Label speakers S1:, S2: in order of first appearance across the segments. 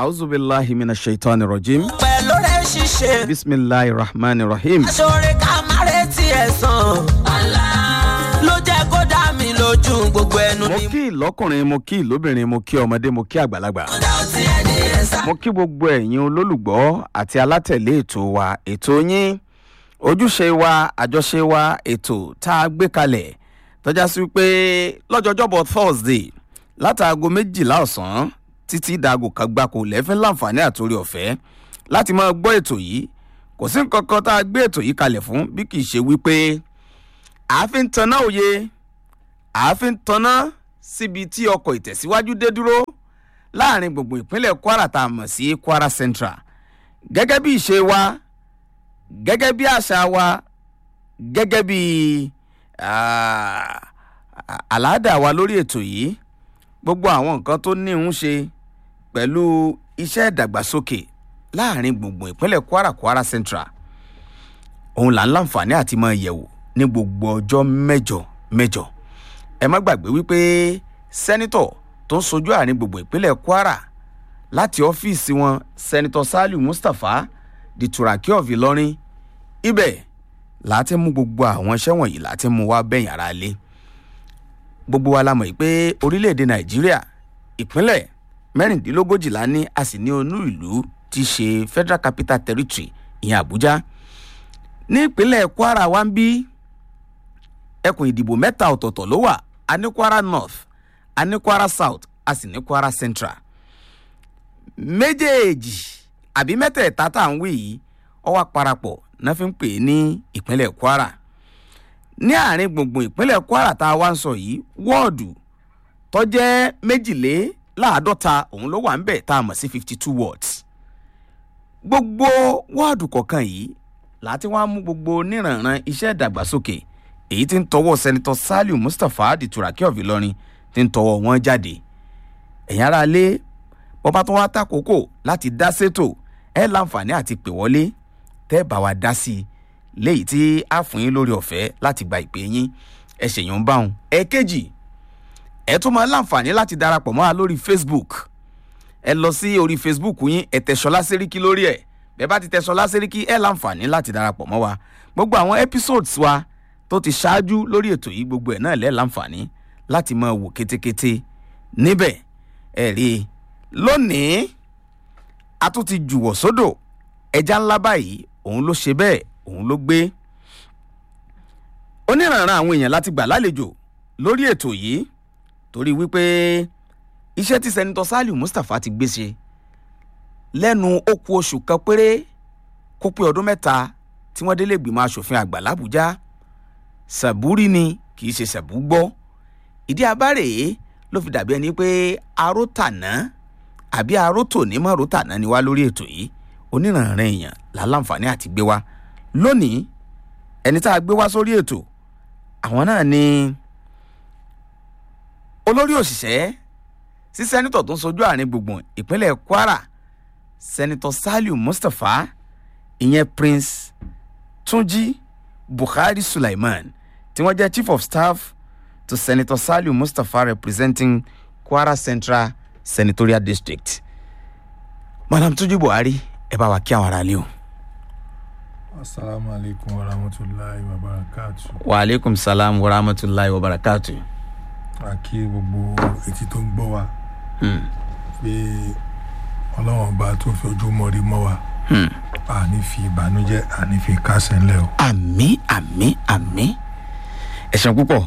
S1: auzubillahi mina shaitan rajim
S2: pẹ̀lú rẹ̀ ṣiṣẹ́.
S1: bisimilahi rahman rahim
S2: aṣọ́rẹ́ ká má retí ẹ̀sán. ló jẹ́ kó dá mi lójú gbogbo ẹnu
S1: mo
S2: ni
S1: kí ìlọ́kùnrin mo kí ìlóbìnrin mo kí ọmọdé mo kí àgbàlagbà
S2: mo dá ọtí ẹni ẹ̀sán.
S1: mo kí gbogbo ẹ̀yin olólùgbọ́ àti alátẹ̀lé ètò wa ètò yín ojúṣe wa àjọṣe wa ètò tá a gbé kalẹ̀ tọ́já sí pé lọ́jọ́jọ́bọ̀ thursday látàgò méjìlá ọ̀sán títí dàgò kan gbáko lẹ́fẹ́ láǹfààní àtòrí ọ̀fẹ́ láti máa gbọ́ ètò yìí kò sí nǹkan kan tá a gbé ètò yìí kalẹ̀ fún bí kì í ṣe wípé àáfin tanná òye àáfin tanná síbi tí ọkọ̀ ìtẹ̀síwájú dé dúró láàrin gbogbo ìpínlẹ̀ kwara tá a mọ̀ sí kwara central gẹ́gẹ́ bí ìṣe wa gẹ́gẹ́ bí àṣà wa gẹ́gẹ́ bí ah, àlàádà wa lórí ètò yìí gbogbo àwọn nǹkan tó ní ń ṣe pẹ̀lú iṣẹ́ ìdàgbàsókè láàrin gbùngbùn ìpínlẹ̀ kwara kwara central òun là ń láǹfààní àti máa yẹ̀wò ní gbogbo ọjọ́ mẹ́jọ mẹ́jọ ẹ má gbàgbé wípé sẹ́nitọ̀ tó ń sojú àárín gbogbo ìpínlẹ̀ kwara láti ọ́fíìsì wọn sẹ́nitọ̀ saliu mustapha di turaki of ìlọrin ibẹ̀ láti mú gbogbo àwọn iṣẹ́ wọ̀nyí láti mú wá bẹ̀yìn ara lé gbogbo wa la mọ̀ pé orílẹ̀-èdè nàìjíríà ìpínlẹ̀ mẹ́rìndínlógójìlá ní a sì ní onú ìlú ti ṣe federal capital territory ìyẹn àbújá ní ìpínlẹ̀ kwara wa ń bí ẹkùn ìdìbò mẹ́ta ọ̀tọ̀ọ̀tọ̀ ló wà a ní kwara north a ní kwara south a sì ní kwara central méjèèjì àbí mẹ́tẹ̀ẹ̀ta tá à ń wí yìí ọ wá parapọ̀ náà fi ń pè é ní ìpínlẹ̀ kwara ní àárín gbùngbùn ìpínlẹ̀ kwara tá a wá ń sọ yìí wọ́ọ̀dù tó jẹ́ méjìléláàádọ́ta òun ló wà ń bẹ̀ tá a mọ̀ sí fifty two wards gbogbo wọ́ọ̀dù kọ̀ọ̀kan yìí láti wá mú gbogbo oníranran iṣẹ́ ìdàgbàsókè èyí tí ń tọwọ́ sẹ́nitọ́ saliu mustapha di turaki of ìlọrin tí ń tọwọ́ wọn jáde ẹ̀yin ara lé bọ́bá tó wá tàkókò láti dá sétò ẹ̀ láǹfààní àti pè wọlé tẹ́ bá wa dá sí i léyìí tí a fún yín lórí ọ̀fẹ́ láti gba ìpè yín ẹ ṣèyàn báwọn. ẹ̀ẹ́kejì ẹ tún máa láǹfààní láti darapọ̀ mọ́ wa lórí facebook ẹ lọ sí orí facebook yín ẹ tẹ ṣọlá sẹ́ríkì lórí ẹ̀ bẹ́ẹ̀ bá ti tẹ ṣọlá sẹ́ríkì ẹ láǹfààní láti darapọ̀ mọ́ wa gbogbo àwọn episodes wa tó ti ṣáájú lórí ètò yìí gbogbo ẹ̀ náà lẹ́ láǹfààní láti máa wò kétékété níbẹ̀ ẹ rí i lónìí a tún ti jùwọ̀ sódò ẹja ńlá báyìí òun ló ṣe bẹ́ẹ̀ òun ló gbé oníranran àwọn èèyàn láti gbà lálejò lórí ètò yìí torí wípé iṣẹ́ tí sẹ́nitọ́ saliu mustapha ti gbé ṣe lẹ́nu ó ku oṣù kan péré kó pé ọdún mẹ́ta tí wọ́n délé gbìmọ̀ asòfin àgbà làbújá sàbúrì ni kì í ṣe sàbúgbọ́ ìdí abárèé ló fi dàbí ẹni pé arótàná àbí arótòní mọ́ arótàná ni wá lórí ètò yìí oníranran èèyàn làlàǹfààní àti gbé wá lónìí ẹni tá a gbé wá sórí ètò àwọn náà ni olórí òṣìṣẹ́ sí sẹ́nitọ̀ tó ń sojú àárín gbùngbùn ìpínlẹ̀ kwara sẹ́nitọ̀ saliu mustapha ìyẹn prince túnjí buhari sulaiman tí wọ́n jẹ́ chief of staff to senator saliu mustapha representing kwara central senatorial district madam túnjí buhari ẹ bá wa kí àwọn ará lé o.
S3: asalaamu aleykum wa rahmatulahi wa barakatu
S1: wa aleykum salaam wa rahmatulahi wa barakatu.
S3: a kí gbogbo etí tó ń gbọ́ wa pé ọlọ́wọ́n bá tó fi ojú mọ́rí mọ́ wa a ní fi ìbànújẹ́ a ní fi kásẹ̀ ńlẹ̀ o.
S1: àmì àmì àmì ẹ̀sán púpọ̀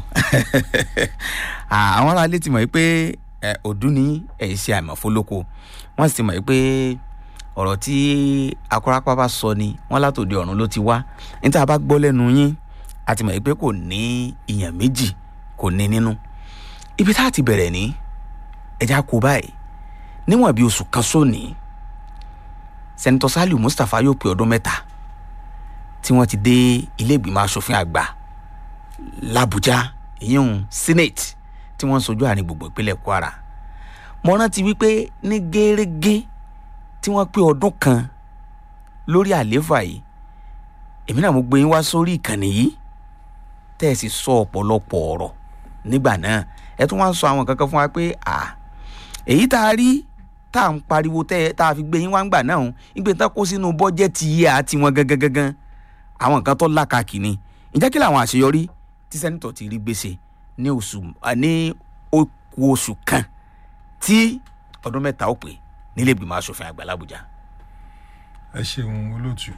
S1: àwọn aráalé ti mọ̀ pé ọdún ní ẹ̀yìn ṣe àìmọ̀fólókò wọ́n sì ti mọ̀ pé ọ̀rọ̀ tí akọ́rápá bá sọ ni wọ́n látòdì ọ̀run ló ti wá níta bá gbọ́ lẹ́nu yín a ti mọ̀ pé kò ní ìyàn méjì kò ní nínú ibi tá a ti bẹ̀rẹ̀ ní ẹja kó báyìí níwọ̀n bí oṣù kan sóní sẹ́nitọ́ saliu mustapha yóò pé ọdún mẹ́ta tí wọ́n ti dé ilé ìgbìmọ̀ asòfin àgbà làbújá ìyẹn senate tí wọ́n ń sojú àárín gbogbo ìpínlẹ̀ kwara mo rántí wípé ní gẹ́rẹ́gẹ́ tí wọ́n pé ọdún kan lórí àlééfà yìí èmi náà mo gbé yín wá sórí ìkànnì yìí tẹ́ ẹ sì sọ ọ̀pọ̀lọpọ̀ ọ̀rọ̀ nígbà náà ẹ tún wá ń sọ àwọn kankan fún wa pé à èyí tá a rí tá à ń pariwo tẹ́ tá a fi gbé yín wá ń gbà náà ń ìgbé tán kó sínú bọ́jẹ́tì yìí àti wọn gangan gangan àwọn nǹkan tó lákàkì ni ǹjẹ́ kí làwọn àṣeyọrí tí sẹ́nitọ̀ ti rí gbèsè ní oṣù ní okù oṣù kan tí ọdún mẹ́ta ó pè nílé ìgbìmọ̀ asòfin àgbà làbújá.
S3: ẹ ṣeun olóòtú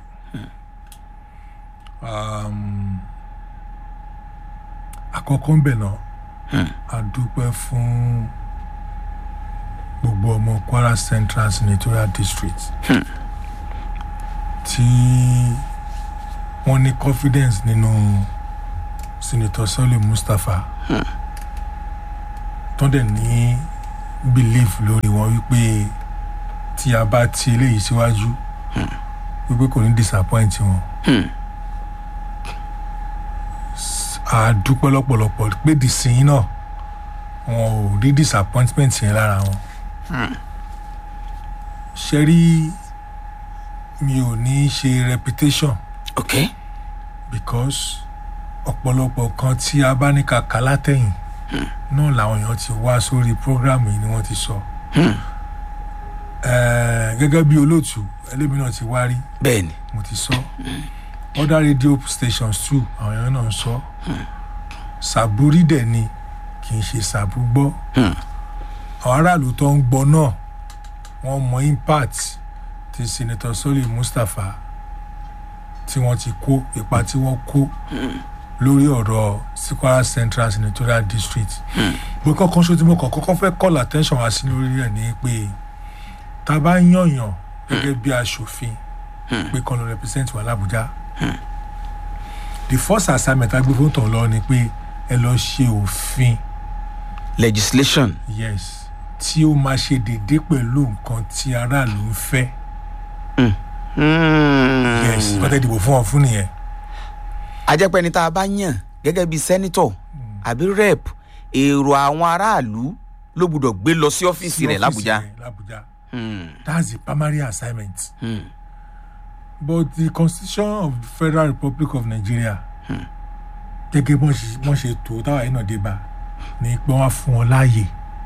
S3: um, àkọ́kọ́ ń bẹ̀ náà a dúpẹ́ fún gbogbo ọmọ kwara central senatorial district tí wọ́n ní confidence nínú senator sọ́lé mustapha tó dẹ̀ ní belief lórí wọn wípé tí a bá ti eléyìí síwájú wípé kò ní disappoint wọn. a dúpẹ́ lọ́pọ̀lọpọ̀ pé dìsín náà wọn ò rí disappointment yẹn lára wọn. ṣe rí mi ò ní ṣe reputation
S1: ok
S3: because ọ̀pọ̀lọpọ̀ kan tí a bá ní kàkà látẹ̀yìn náà làwọn èèyàn ti wá sórí program yìí ni wọ́n ti sọ. Eh, gẹ́gẹ́ bí olóòtú ẹlẹ́mi náà ti wá rí
S1: bẹ́ẹ̀ ni
S3: mo ti sọ other radio stations too àwọn èèyàn náà ń sọ sàbúrí dẹ̀ ni kì í ṣe sàbú gbọ́ àwọn aráàlú tó ń gbọ́ náà wọ́n mọ impact ti senator soli mustapha tí wọ́n ti kó ipa tí wọ́n kó lórí ọ̀rọ̀ sikwara central senatorial district bó kọ́kọ́ ṣó tí mo kọ́ kọ́kọ́ fẹ́ call attention wá sí lórí ẹ̀ ní pé tá a bá yànyàn gẹ́gẹ́ bí aṣòfin pé kọ́ ló represent wà lábújá the first assignment agbé fún tàn lọ ni pé ẹ lọ ṣe òfin
S1: legislation
S3: yes tí ó máa ṣe déédé pẹ̀lú nǹkan tí aráàlú ń fẹ́ yes kọ́tẹ́ ìdìbò fún ọ fún nìyẹn
S1: ajẹ́pẹ́ni tá a bá yàn gẹ́gẹ́ bíi sẹ́nitọ̀ àbí rep èrò àwọn aráàlú ló gbúdọ̀ gbé lọ sí ọ́fíìsì rẹ̀ làbújá.
S3: rẹ̀ l'Abuja
S1: Hmm,
S3: that's the primary assignment
S1: hmm,
S3: but the constitution of the federal republic of nigeria gẹ́gẹ́ bọ́n ṣe bọ́n ṣe tó táwa yìí náà dé bá ni pé wọ́n á fún wọn láàyè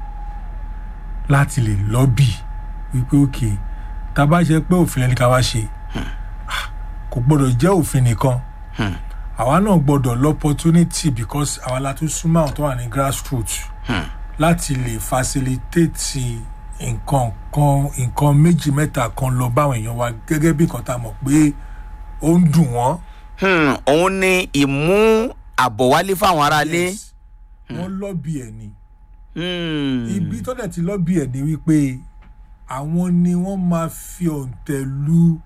S3: láti lè lọ́bì wípé òkè tá a bá ṣe pé òfin ẹni ká wá ṣe ah, kò gbọ́dọ̀ jẹ́ òfin nìkan àwa náà gbọ́dọ̀ l'opportunity because àwa la tún súnmọ́ àwọn tó wà ní grassroots láti lè facilitate nǹkan kan nǹkan méjì mẹ́ta kan lọ báwọn èèyàn wa gẹ́gẹ́ bí nǹkan tá a mọ̀ pé ó ń dùn wọ́n.
S1: hmm, òun ni ìmú àbọ̀wálé fáwọn aráalé.
S3: Yes. wọ́n lọ́bì ẹ̀ ni
S1: Hmm,
S3: ibi tó dẹ̀ ti lọ́bì ẹ̀ ni wípé àwọn ni wọ́n máa fi òǹtẹ̀ lu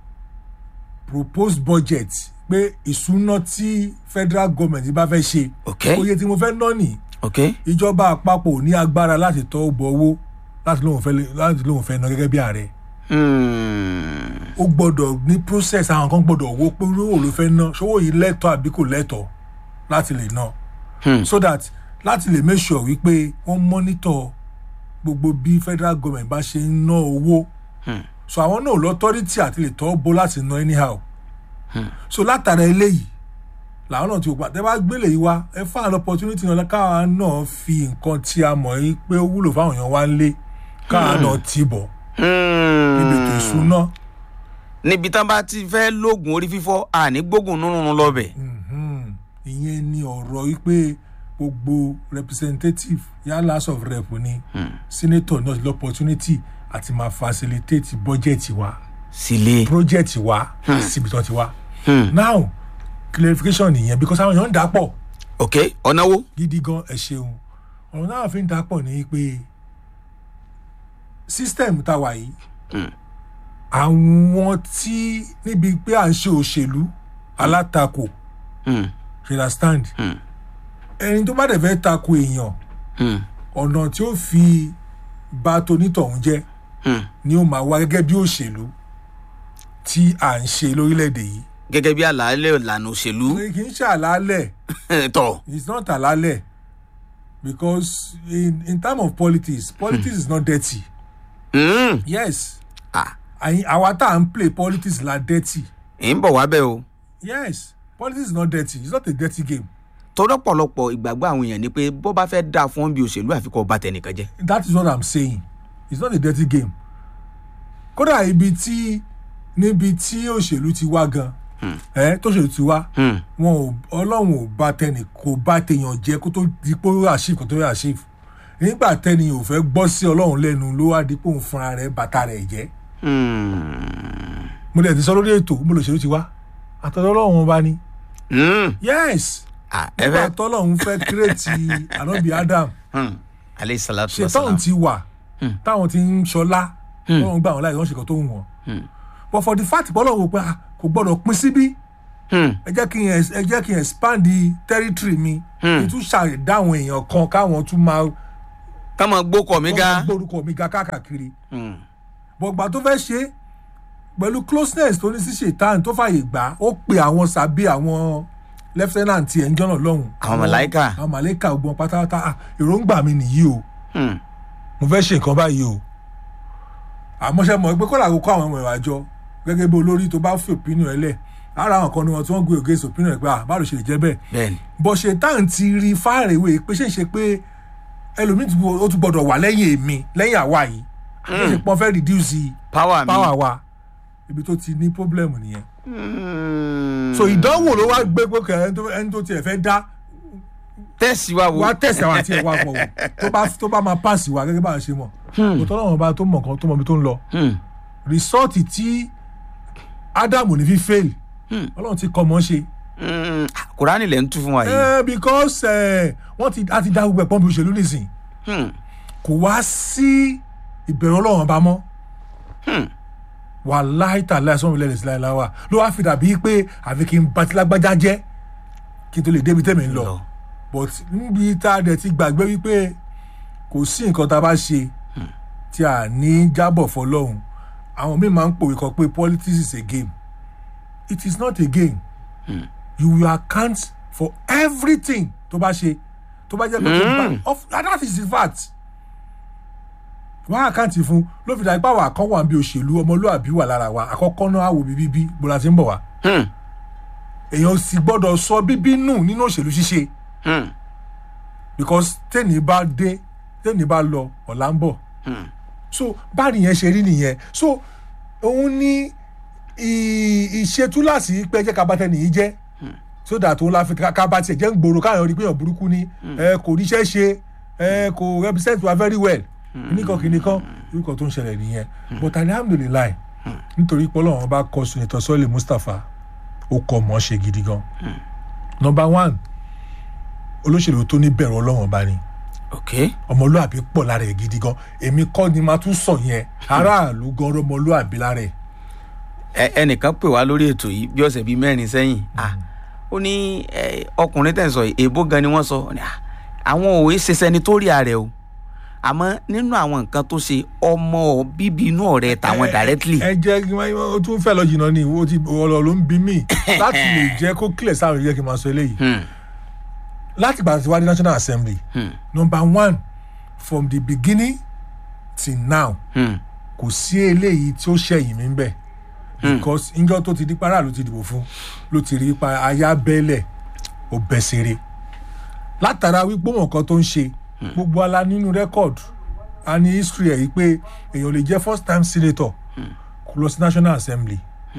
S3: proposed budget pé ìṣúná tí federal government bá fẹ́ ṣe
S1: ok
S3: oye tí mo fẹ́ ná nìí
S1: ok
S3: ìjọba àpapọ̀ ò ní agbára láti tọ́ bọ owó láti lóun fẹ́ láti lóun fẹ́ ná gẹ́gẹ́ bí ààrẹ
S1: Hmm,
S3: ó gbọ́dọ̀ ní process àwọn kan gbọ́dọ̀ wo pé owó ló fẹ́ ná ṣówó yìí lẹ́tọ̀ àbí kò lẹ́tọ̀ láti lè ná
S1: Hmm.
S3: so that láti lè make sure wípé wọ́n monitor gbogbo bí federal government bá ṣe ń ná owó so àwọn náà lọ́tọ́rìtì àti lè tọ́ bó láti ná anyhow so látara eléyìí làwọn náà ti wò pa tẹ bá gbélé yìí wá ẹ fáwọn an opportunity náà káwa náà fi nǹkan tí a mọ̀ yìí pé ó wúlò fáwọn èèyàn wá ń lé káwa náà tì bọ̀ níbi ètò
S1: hmm.
S3: ìṣúná
S1: níbi tán bá ti fẹ́ lóògùn orí fífọ́ àní gbógun nínú lọ́bẹ̀.
S3: Mhm. ìyẹn ni ọ̀rọ̀ wípé gbogbo representative yálà house of rep ni senator náà ti lọ opportunity àti máa facilitate budget wa
S1: sílé.
S3: project wa síbi tó ti wá
S1: Hmm.
S3: now clarification nìyẹn because àwọn èèyàn ń dà pọ̀
S1: ok ọ̀nà wo.
S3: gidi gan ẹ ṣeun ọ̀rọ̀ náà fi ń dà pọ̀ ní pé system tá a wà yìí àwọn tí níbi pé à ń ṣe òṣèlú alátakò
S1: Hmm,
S3: you understand
S1: Hmm.
S3: ẹni tó bá dẹ̀ fẹ́ tako èèyàn
S1: hmm,
S3: ọ̀nà tí ó fi bá tonítọ̀hún jẹ́
S1: hmm.
S3: ni ó máa wá gẹ́gẹ́ bí òṣèlú tí à ń ṣe lórílẹ̀‐èdè yìí
S1: gẹ́gẹ́ bí àlàálẹ̀ ìlànà òṣèlú.
S3: kì í ṣe àlàálẹ̀
S1: tọ̀.
S3: it's not àlàálẹ̀ because in in time of politics politics is not dirty
S1: Hmm,
S3: yes
S1: ah,
S3: àyìn- àwa tá à ń play politics la dirty
S1: ẹ̀ ń bọ̀ wá bẹ́ẹ̀ o.
S3: yes politics is not dirty it's not a dirty game
S1: torí ọ̀pọ̀lọpọ̀ ìgbàgbọ́ àwọn èèyàn ni pé bó bá fẹ́ dáa fún bí òṣèlú àfikún ọba tẹnìkan jẹ́.
S3: that is what i'm saying it's not a dirty game kódà ibi tí níbi tí òṣèlú ti wá gan ẹ tó ṣèlú ti wá
S1: Hmm.
S3: wọn ò ọlọ́run ò bá tẹnì kò bá tèèyàn jẹ kó tó di pé ó achieve kó tó yẹ achieve nígbà tẹni ò fẹ́ gbọ́ sí ọlọ́run lẹ́nu ló wá di pé òun fúnra rẹ̀ bàtà rẹ̀ jẹ́
S1: Hmm.
S3: mo dẹ̀ ti sọ lórí ètò mo lòṣèlú ti wá àtọ̀dọ̀ ọlọ́run ọba ni
S1: Hmm.
S3: yes
S1: Ah, ẹ
S3: nígbà
S1: fẹ́
S3: tọ́lọ́run fẹ́ kírètì ànábì adam
S1: Hmm. aleyhi salatu wa
S3: ṣètọ́run
S1: salam.
S3: ti wà táwọn ti ń ṣọlá ọlọ́run gbà wọn láì wọ́n ṣe kan tó wù wọ́n but for the fact pọ́lọ́run wò pé ah, kò gbọ́dọ̀ pín síbí
S1: Hmm.
S3: ẹ jẹ́ kí n ex- ẹ jẹ́ kí n expand the territory mi kí n tún ṣàdáwọn èèyàn kan káwọn tún máa
S1: ká máa gbókọ̀ mi ga.
S3: wọ́n gbórúkọ mi ga káàkiri
S1: Hmm.
S3: bọ̀gbà tó fẹ́ ṣe pẹ̀lú closeness tó ní sí ṣètàn tó fàyè gbà ó pe àwọn sàbí àwọn lieutenant ẹ̀ ń jọ́nà lọ́hùn.
S1: Àwọn màláíkà.
S3: àwọn màláíkà gbọ́n pátápátá ah, èròǹgbà mi nìyí o
S1: Hmm.
S3: mo fẹ́ ṣe nǹkan báyìí o àmọ́ ṣe mọ̀ pé kọ́lá kó kọ́ àwọn ọmọ ìwà jọ gẹ́gẹ́ bí olórí tó bá fi opinion ẹ lẹ̀ ara àwọn kan ni wọn tí wọ́n gbé against opinion ẹ pé ah báwo ló ṣe lè jẹ́ bẹ́ẹ̀
S1: bẹ́ẹ̀ni.
S3: bọ́ ṣètàn ti rí fáàrẹ̀wé pé ṣe é ṣe pé ẹlòmíì tí ó tún gbọ́dọ̀ wà lẹ́yìn èmi lẹ́yìn àwa yìí àti ṣe pọ́n fẹ́ reduce
S1: power mi.
S3: power wa ibi tó ti ní problem nìyẹn
S1: Hmm.
S3: so ìdánwò ló wá gbé pé kẹ ẹni tó- ẹni tó tiẹ̀ fẹ́ dá
S1: tẹ̀sí wa wo.
S3: wá tẹ̀sí àwọn àti ẹ̀ wá pọ̀ wò tó bá tó bá máa pass wa gẹ́gẹ́ bá a ṣe mọ̀ kò tọ́lọ́ wọn bá tó mọ̀ kan tó mọ̀ ibi tó ń lọ
S1: Hmm.
S3: result tí ádámù ní fi fail ọlọ́run ti kọ́ mọ́ ṣe
S1: Hmm. kùránì lẹ́ ń tú fún wa yìí.
S3: Eh, because eh, wọ́n ti a ti dá gbogbo ẹ̀pọ́n bí òṣèlú nìsín
S1: Hmm.
S3: kò wá sí ìbẹ̀rù ọlọ́run ọba mọ́ wà láìta láìsàn ìlẹ̀ ìsìlẹ̀ ìlà wa ló wá fi dàbí pé àfi kí n bá ti lágbájá jẹ́ kí n tó lè débi tẹ́mi ń lọ
S1: Lọ.
S3: but níbi tá a dẹ̀ ti gbàgbé wípé kò sí nǹkan tá a bá ṣe tí a ní jábọ̀ fọlọ́hún àwọn míì máa ń pòwe kan pé politics is a game it is not a game you will account for everything tó bá ṣe tó bá jẹ́ pé tó bá of and that is the fact wọ́n àkáǹtì fún ló fi dàgbà pàwọ́ àkọ́wà bí òṣèlú ọmọlúàbí wà lára wa àkọ́kọ́ náà àwò bíbí bí bọ́lá ti ń bọ̀ wá
S1: Hmm.
S3: èèyàn sì gbọ́dọ̀ sọ bíbí nù nínú òṣèlú ṣíṣe
S1: Hmm.
S3: because tẹ́ni bá dé tẹ́ni bá lọ ọ̀la ń bọ̀ so báàrí yẹn ṣe rí nìyẹn so òun ní ì- ìṣetúláàsì pé jẹ́ ká bá tẹ́ni yìí jẹ́ so that òun la fi ká ká bá tiẹ̀ jẹ́ ń gbòòrò káyọ̀ rí pé èèyàn burúkú ni ẹ kò ríṣẹ́ ṣe ẹ kò represent wa very well nìkan kìnìkan orúkọ tó ń ṣẹlẹ̀ nìyẹn but alhamdulilayi nítorí pé ọlọ́run bá kọ sunitọ sọ́ọ̀lì mustapha ó kọ mọ́ ṣe gidi gan number one olóṣèlú tó ní bẹ̀rù ọlọ́run ọba ni
S1: ok.
S3: ọmọlúàbí pọ̀ lára ẹ̀ gidi gan èmi kọ́ ni máa tún sọ yẹn aráàlú gan ọmọlúàbí lára ẹ̀
S1: Ẹ- ẹnìkan pè wá lórí ètò yìí bí ọ̀sẹ̀ bíi mẹ́rin sẹ́yìn Ah, ó ní eh, ọkùnrin tẹ̀ ń sọ yìí èèbó gan ni wọ́n sọ Ó ní, "Ah, àwọn òwe ṣe sẹnitóríà rẹ o àmọ́ nínú àwọn nǹkan tó ṣe ọmọ bíbí inú ọ̀rẹ́ tàwọn directly
S3: ẹ jẹ́ kí wọ́n ó tún fẹ́ lọ jìnnà ni ó ti ọ̀rọ̀ ló ń bí mí láti lè jẹ́ kó clear sáà yẹ kí n máa sọ eléyìí
S1: Hmm,
S3: láti gbà tí wá dé national assembly
S1: hmm,
S3: number one from the beginning till now
S1: hmm,
S3: kò sí eléyìí tí ó ṣẹ̀yìn mi ń bẹ̀ because njọ́ tó ti di para ló ti dìbò fún ló ti rí pa aya bẹ́lẹ̀ ó bẹ́ ṣeré látara wípé wọn kan tó ń ṣe gbogbo ala nínú record a ní history ẹ̀ yìí pé èèyàn lè jẹ́ first time senator kó lọ sí national assembly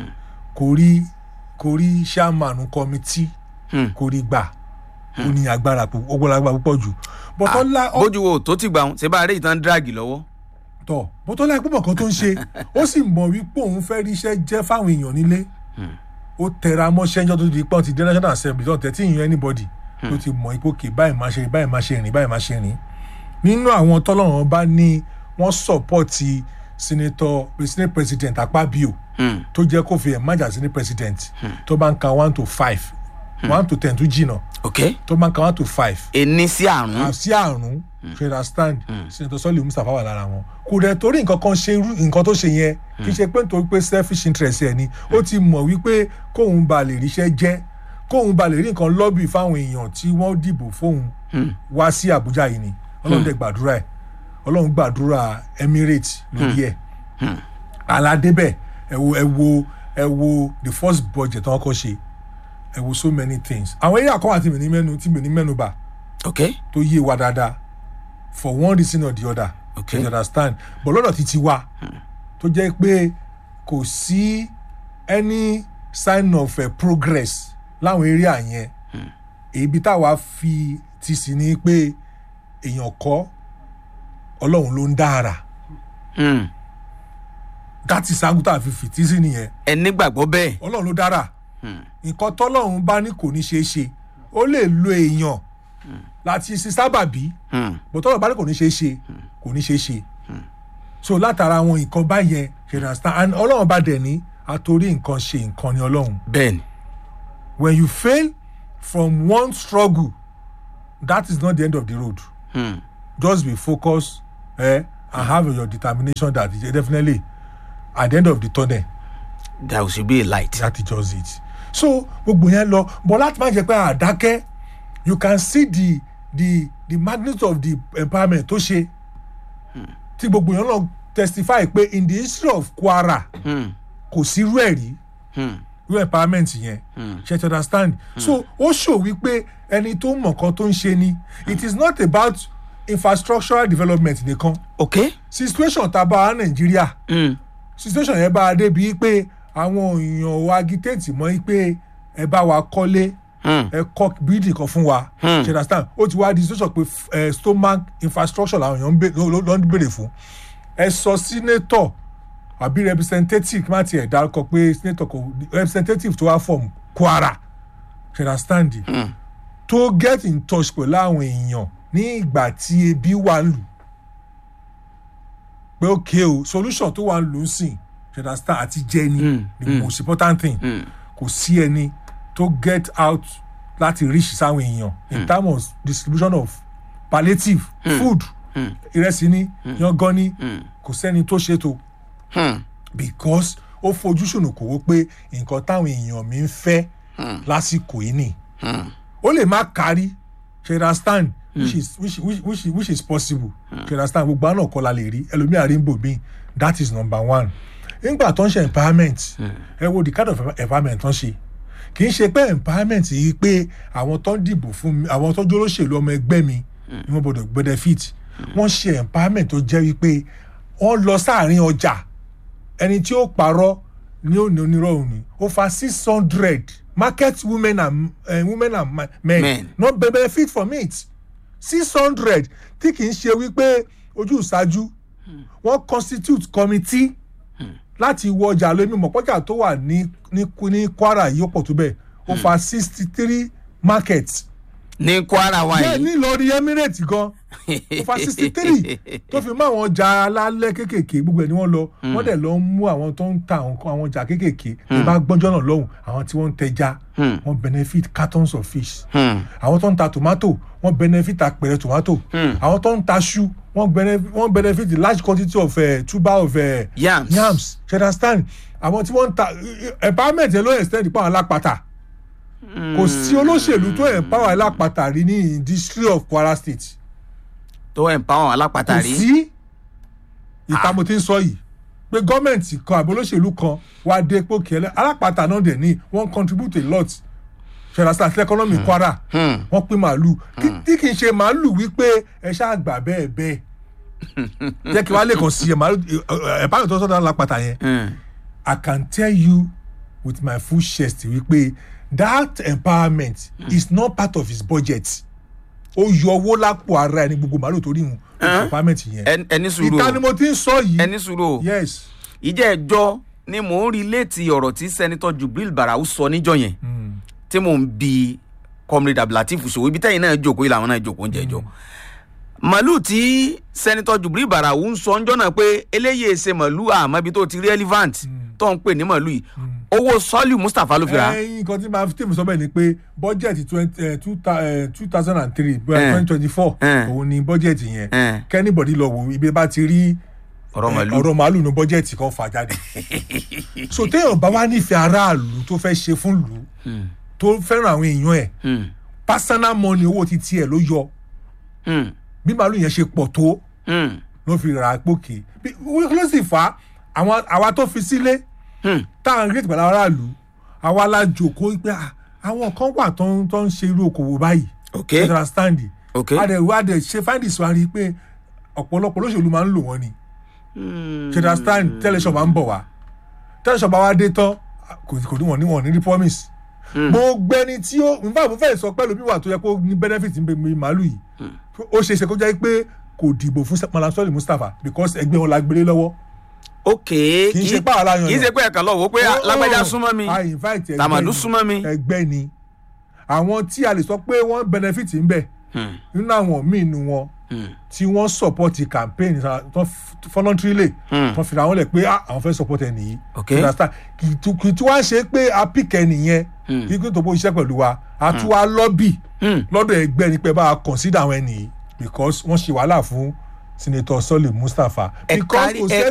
S3: kò rí kò rí chairman committee
S1: hmm.
S3: kò rí gbà ó ní agbára púpọ̀ ó gbọ́dọ̀ agbára púpọ̀ jù bọ́tọ́ ńlá ó
S1: bójú wo tó ti gbà wọn ṣe bá rí ìtàn dragi lọ́wọ́
S3: tọ bọ́tọ́ láì púpọ̀ kan tó ń ṣe ó sì mọ̀ wípé òun fẹ́ ríṣẹ́ jẹ́ fáwọn èèyàn nílé ó tẹra mọ́ṣẹ́ ńjọ́ tó di pọ́n ti dé national assembly tó tẹ̀tí ìyẹn anybody ló ti mọ̀ ipò kè báyìí máa ṣe rìn báyìí máa ṣe rìn báyìí máa ṣe rìn nínú àwọn tọ́lọ́run bá ní wọ́n sọ̀pọ̀tì senator senate president akpabio
S1: Hmm,
S3: tó jẹ́ kó fi ẹ̀ májà senate president tó bá ń ka one to five one to ten tó jìnnà
S1: ok
S3: tó bá ń ka one to five
S1: ení sí àrùn
S3: àti àrùn ṣẹlá stand senator sọlẹ mustapha wà lára wọn kò dẹ̀ torí nǹkan kan ṣe irú nǹkan tó ṣe yẹn kì í ṣe pé nítorí pé selfish interest ẹ̀ ni ó ti mọ̀ wípé kóun ba lè ríṣẹ́ jẹ́ kóun ba lè rí nǹkan lọ́bì fáwọn èèyàn tí wọ́n dìbò fóun wá sí àbújá yìí ni ọlọ́run dẹ̀ gbàdúrà ẹ̀ ọlọ́run gbàdúrà emirates lórí ẹ̀ aládébẹ̀ ẹ wo ẹ wo ẹ wo the first budget wọn kọ́ ṣe ẹ wo so many things àwọn eré àkọ́wà tí mi ní mẹ́nu tí mi ní mẹ́nu bà
S1: ok
S3: tó yé wa dáadáa for one reason or the other
S1: Okay.
S3: you understand but lọ́dọ̀ ti ti wa tó jẹ́ pé kò sí any sign of uh, progress láwọn area yẹn ibi táwa fi ti sí ni pé èèyàn kọ́ ọlọ́run ló ń dára
S1: Hmm.
S3: that is angu tá a fi fìtí sí nìyẹn
S1: ẹ nígbàgbọ́ bẹ́ẹ̀.
S3: ọlọ́run ló dára nǹkan tọ́lọ́run bá ní kò ní ṣeé ṣe ó lè lo èèyàn láti ṣe sábàbí
S1: Hmm.
S3: bó tọ́lọ́run bá ní kò ní ṣeé ṣe kò ní ṣeé ṣe so látara àwọn nǹkan báyẹn you understand and ọlọ́run bá dẹ̀ ní àtòrí nǹkan ṣe nǹkan ni ọlọ́run
S1: bẹ́ẹ̀ni.
S3: when you fail from one struggle that is not the end of the road
S1: Hmm.
S3: just be focused eh, and have your determination that definitely at the end of the tunnel
S1: there should be a light.
S3: that is just it so gbogbo yẹn lọ but láti má jẹ pé àdákẹ́ you can see the the the magnitude of the empowerment tó ṣe tí gbogbo yẹn lọ testify pé in the history of kwara
S1: Hmm.
S3: kò sí irú ẹ̀ rí
S1: Hmm.
S3: irú empowerment yẹn ṣe to understand so ó ṣò wípé ẹni tó mọ̀ kan tó ń ṣe ni it is not about infrastructural development nìkan
S1: okay.
S3: situation tá a bá a nàìjíríà
S1: Hmm.
S3: situation yẹn bá a débi pé àwọn èèyàn wa agitate mọ́ pé ẹ bá wa kọ́lé
S1: Hmm.
S3: ẹ kọ́ bírídì kan fún wa
S1: Hmm.
S3: ṣe understand ó ti wá di situation pé ẹ stomach infrastructure làwọn èèyàn ń bè- ló ló ń béèrè fún ẹ sọ senator àbí representative má tiẹ̀ dárúkọ pé senator kò representative tó wá from kwara ṣe understand tó get in touch pẹ̀lú àwọn èèyàn ní ìgbà tí ebi wà ń lù pé ok o solution tó wà ń lù ú sìn ṣe understand àti jẹ ni the most important thing kò sí ẹni tó get out láti reach sáwọn èèyàn in terms of distribution of palliative food ìrẹsì ni yangan ni kò sẹ́ni tó ṣètò
S1: Hmm.
S3: because ó fojú ṣùnùkùn wó pé nǹkan táwọn èèyàn mi ń fẹ́ lásìkò yìí nì ó lè má kárí ṣe understand which is which which which which is possible ṣe understand gbogbo àná kọ́ la lè rí ẹlòmíà rí ń bò mí that is number one nígbà tó ń ṣe empowerment ẹ wo the kind of empowerment tó ń ṣe kì í ṣe pé empowerment yìí pé àwọn tó ń dìbò fún mi àwọn tó ń jólóṣèlú ọmọ ẹgbẹ́ mi ni wọ́n gbọ́dọ̀ benefit wọ́n ṣe empowerment tó jẹ́ wípé wọ́n lọ sáàrin ọjà ẹni tí ó parọ́ ní òní onírọ̀ òní ó fa six hundred market women and uh, women and ma- men,
S1: Men.
S3: not be- benefit from it six hundred tí kì í ṣe wípé ojú ìṣáájú wọ́n constitute committee láti wọ ọjà lómi mọ̀pọ́jà tó wà ní ní ní kwara yìí ó pọ̀ tó bẹ́ẹ̀ ó fa sixty three markets
S1: ní kwara wa
S3: bẹ́ẹ̀
S1: yìí.
S3: ní lọ́ọ̀rì emirates gan ó fa sixty three tó fi mú àwọn ọjà alálẹ̀ kéékèèké gbogbo ẹ̀ ni wọ́n lọ wọ́n dẹ̀ lọ ń mú àwọn tó ń ta àwọn nǹkan- àwọn ọjà kéékèèké ní bá gbọ́njọ́ náà lọ́hùn àwọn tí wọ́n ń tẹja wọ́n benefit cartons of fish
S1: Hmm.
S3: àwọn tó ń ta tomato wọ́n benefit apẹ̀rẹ̀ tomato àwọn tó ń ta ṣu wọ́n benefit wọ́n benefit the large quantity of uh, tuber of uh,
S1: Yams.
S3: yams you understand àwọn tí wọ́n ń ta empowerment yẹn ló extend pa àwọn alápatà kò sí olóṣèlú tó empower alápatà rí ní industry of kwara state
S1: tó empower àwọn alápàtà
S3: kò
S1: rí.
S3: sí ìta mo ti ń sọ yìí pé gọ́ọ̀mẹ̀ntì kan àbí olóṣèlú kan wá dé pé kẹlẹ́ alápatà náà dẹ̀ ní wọ́n contribute a lot ṣẹlẹ̀ sí economy kwara
S1: Hmm.
S3: wọ́n pín màálù Kí- tí kì í ṣe màálù wípé ẹ ṣáà gbà bẹ́ẹ̀ bẹ́ẹ̀ jẹ́ kí wàá lè kàn sí ẹ màálù ẹ báyọ̀ tó sọ́dọ̀ alápatà yẹn
S1: Hmm.
S3: I can tell you with my full chest wípé that empowerment is not part of his budget ó yọ owó lápò ara ẹni gbogbo màálù torí ìhun empowerment yẹn
S1: Ẹn- ẹni sùúrù
S3: ìta ni
S1: o
S3: mo ti ń sọ yìí
S1: ẹni sùúrù o
S3: yes
S1: ìjẹ́ ẹjọ́ ni mò ń rí létí ọ̀rọ̀ tí sẹ́nitọ́ jubril barau sọ níjọ́ yẹn tí mò ń bi comrade abdulateef ṣòwò ibi tẹ́yìn náà jókòó ìlànà náà jókòó ń jẹ́jọ́ màálù tí sẹ́nitọ́ jubril barau ń sọ ńjọ́ náà pé eléyìí ṣe màálù àmọ́ ibi tó ti relevant tó ń pè ní màálù yìí owó sọ́ọ̀lù mustapha ló fi ra
S3: ẹyin nǹkan tí màá fi tèmi sọ bẹ́ẹ̀ ni pé budget twenty two thousand and three
S1: Eh.
S3: twenty twenty four
S1: Eh.
S3: òun ni budget yẹn
S1: Eh.
S3: kẹ́nìbọ̀dì lọ wò ibi bá ti rí
S1: ọ̀rọ̀
S3: eh,
S1: màálù
S3: ọ̀rọ̀ màálù ní budget kan fà jáde so téèyàn bá wá nífẹ̀ẹ́ aráàlú tó fẹ́ ṣe fún lù ú tó fẹ́ràn àwọn èèyàn ẹ̀
S1: Hmm.
S3: personal money owó ti tiẹ̀ ló yọ
S1: Hmm.
S3: bí màálù yẹn ṣe pọ̀ tó
S1: Hmm.
S3: ló fi rà á pòkè Bí- ló sì fà á àwọn àwa tó fi sílé
S1: Hmm.
S3: tá à ń gbé pẹ̀lú aráàlú àwa la jòkó pé ah, àwọn kan wà tó ń tó ń ṣe irú okòwò báyìí
S1: ok
S3: you understand
S1: ok
S3: adẹ wa adẹ ṣe find this one rí i pé ọ̀pọ̀lọpọ̀ olóṣèlú máa ń lò wọ́n ni ṣe understand tẹ́lẹ̀ṣọ̀ máa ń bọ̀ wá tẹ́lẹ̀ṣọ̀ bá wá dé tán kò kò ní wọ́n ní wọ́n ní rí promise gbogbo ẹni tí ó nfa mo fẹ́ sọ pé lómi wà tó yẹ kó ní benefit ń bẹ mi màálù yìí ó ṣe é ṣe kó jẹ́ pé kò dìbò fún malasoli mustapha because ẹgbẹ́ wọn la gbélé lọ́wọ́
S1: ok
S3: kì í ṣe pààrọ̀ láyàn
S1: kì í ṣe pé ẹ̀kan lọ́wọ́ pé lágbájá súnmọ́ mi
S3: I invite ẹgbẹ́
S1: tàmàdù
S3: ni.
S1: súnmọ́ mi.
S3: ẹgbẹ́ ni àwọn tí a lè sọ pé wọ́n benefit ń bẹ
S1: Hmm,
S3: nínú àwọn míì nu wọn
S1: hmm,
S3: tí wọ́n support campaign sa- tán f- voluntarily
S1: Hmm.
S3: tán fira wọn lẹ̀ pé ah, àwọn fẹ́ support ẹni yìí
S1: Ok.
S3: You understand? kì í tu- kì í tí wọ́n ṣe pé a pick ẹni yẹn
S1: Hmm.
S3: kí kí n tó bó iṣẹ́ pẹ̀lú wa a tún wá lobby
S1: hmm.
S3: lọ́dọ̀ ẹgbẹ́ ni pé bá a consider àwọn ẹni yìí because wọ́n ṣe wàhálà fún senator sọ́lé mustapha
S1: Ẹ
S3: because
S1: kárí-
S3: kò
S1: ẹ-
S3: sẹ́ni